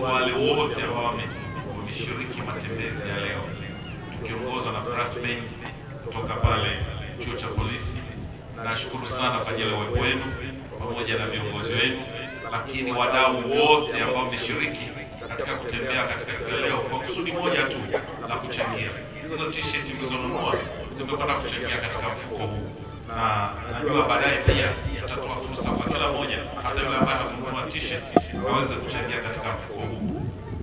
kwa wale wote ambao wame- wameshiriki matembezi ya leo, tukiongozwa na Brasmen kutoka pale chuo cha polisi. Nashukuru sana kwa ajili ya uwepo wenu pamoja na viongozi wenu, lakini wadau wote ambao wameshiriki katika kutembea katika siku ya leo kwa kusudi moja tu la kuchangia. Hizo t-shirt mlizonunua zimekwenda kuchangia katika mfuko huu, na najua baadaye pia tutatoa fursa kwa kila mmoja, hata yule ambaye hakununua t-shirt aweze kuchangia katika mfuko huu.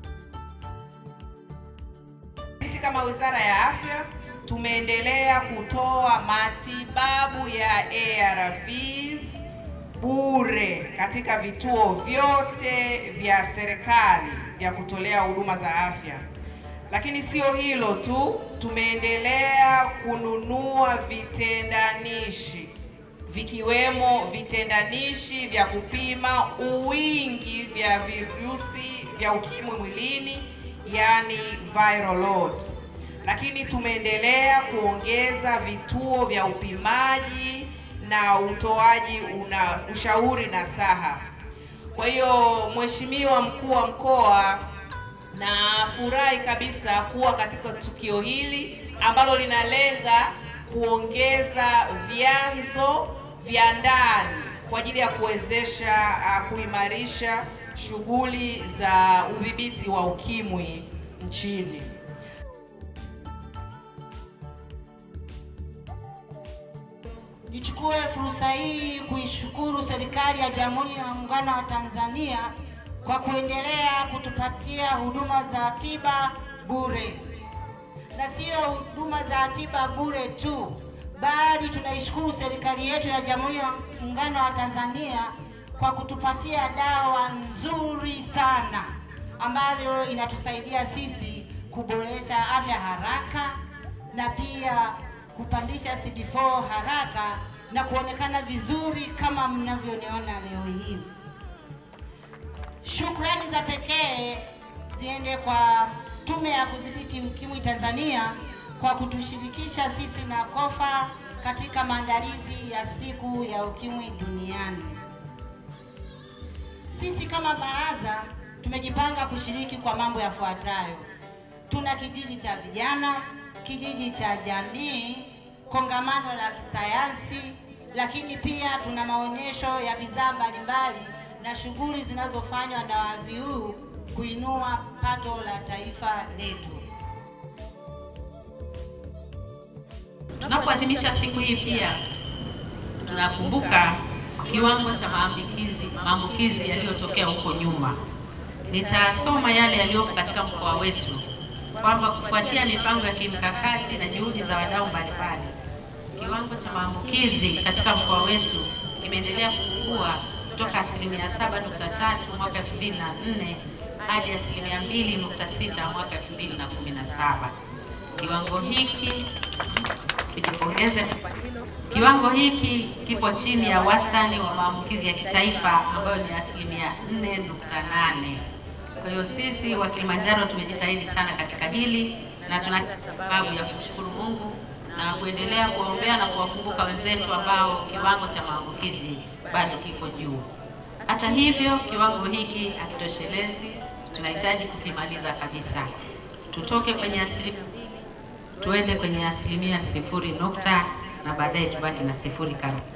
Sisi kama Wizara ya Afya tumeendelea kutoa matibabu ya ARVs bure katika vituo vyote vya serikali vya kutolea huduma za afya. Lakini sio hilo tu, tumeendelea kununua vitendanishi vikiwemo vitendanishi vya kupima uwingi vya virusi vya ukimwi mwilini, yani viral load. Lakini tumeendelea kuongeza vituo vya upimaji na utoaji una ushauri na saha. Kwa hiyo Mheshimiwa Mkuu wa Mkoa, nafurahi kabisa kuwa katika tukio hili ambalo linalenga kuongeza vyanzo vya ndani kwa ajili ya kuwezesha uh, kuimarisha shughuli za udhibiti wa ukimwi nchini. Nichukue fursa hii kuishukuru serikali ya Jamhuri ya Muungano wa Tanzania kwa kuendelea kutupatia huduma za tiba bure, na sio huduma za tiba bure tu, bali tunaishukuru serikali yetu ya Jamhuri ya Muungano wa Tanzania kwa kutupatia dawa nzuri sana ambayo inatusaidia sisi kuboresha afya haraka na pia kupandisha CD4 haraka na kuonekana vizuri kama mnavyoniona leo hii. Shukrani za pekee ziende kwa Tume ya Kudhibiti Ukimwi Tanzania kwa kutushirikisha sisi na KOFA katika maandalizi ya siku ya ukimwi duniani. Sisi kama baraza tumejipanga kushiriki kwa mambo yafuatayo. Tuna kijiji cha vijana, kijiji cha jamii, kongamano la kisayansi, lakini pia tuna maonyesho ya bidhaa mbalimbali na shughuli zinazofanywa na WAVIU kuinua pato la taifa letu. Tunapoadhimisha siku hii pia tunakumbuka kiwango cha maambukizi maambukizi yaliyotokea huko nyuma. Nitasoma yale yaliyopo katika mkoa wetu kwamba kufuatia mipango ya kimkakati na juhudi za wadau mbalimbali, kiwango cha maambukizi katika mkoa wetu kimeendelea kupungua kutoka asilimia 7.3 mwaka 2004 hadi asilimia 2.6 mwaka 2017. Kiwango hiki tujipongeze. Kiwango hiki kipo chini ya wastani wa maambukizi ya kitaifa ambayo ni asilimia 4.8. Kwa hiyo sisi wa Kilimanjaro tumejitahidi sana katika hili na tuna sababu ya kumshukuru Mungu na kuendelea kuwaombea na kuwakumbuka wenzetu ambao kiwango cha maambukizi bado kiko juu. Hata hivyo, kiwango hiki hakitoshelezi, tunahitaji kukimaliza kabisa, tutoke kwenye asilimia tuende kwenye asilimia sifuri nukta na baadaye tubaki na sifuri kabisa.